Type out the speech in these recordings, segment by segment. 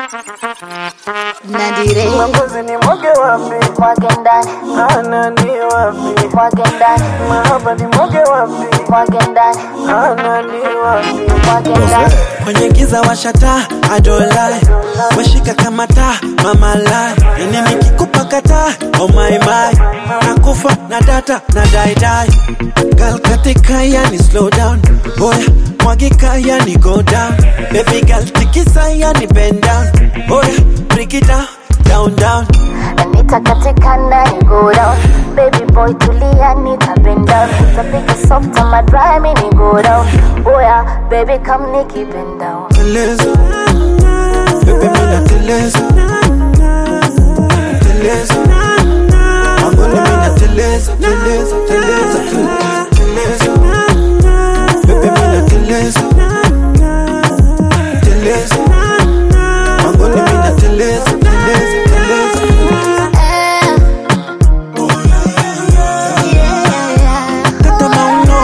Nadire Mapenzi ni mwage wapi? mwage ndani Ana ni wapi? mwage ndani Mahaba ni mwage wapi? mwage ndani Ana ni wapi? mwage ndani kwenye giza washata adolai washika kama taa mama lai yani nikikupa kata oh my my nakufa na data na daidai gal katika yani slow down boya mwagika yani go down baby gal tikisa yani bend down boya break it down down down nitakatika ndani go down baby boy tulia nitapenda nitapiga soft ama dry mini go down oya baby come nikipenda teleza bebe mina teleza teleza magoli mina teleza teleza teleza teleza bebe mina teleza teleza magoli mina teleza teleza teleza Tata mauno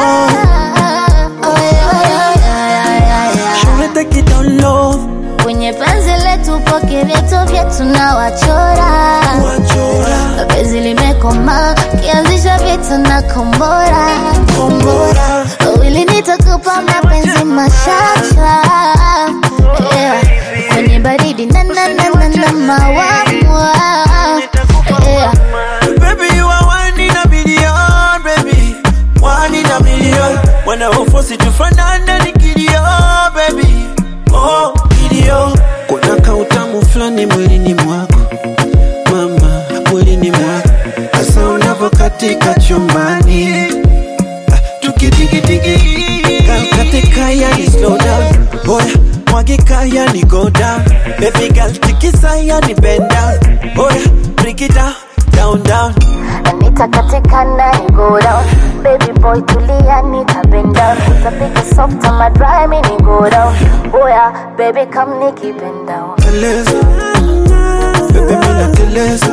Shule take it down low kwenye penzi letu poke vyetu vyetu na wachora Wachora penzi limekoma kianzisha vita na kombora kombora wawili nitakupa mapenzi machacha yeah. kwenye baridi na na na na na mawamwa yeah. Baby, you are one in a million, baby. One in a million. When I wafosi tufanane ni kilio, baby. Oh, kilio. Kuna kautamu fulani mwilini mwako mama, mwilini mwako hasa unavyokatika chumbani Ah, tukidigidigi katika yani slow down boya mwagika yani go down baby girl tikisa yani bend down boya break it down down down nitakatika ndani go down baby boy tulia nitapenda nitapiga soft ama dry mini go down oya baby come nikipenda teleza bebe mina teleza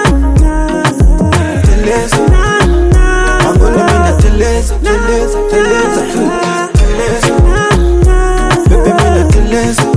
teleza magoli mina teleza teleza teleza teleza bebe mina teleza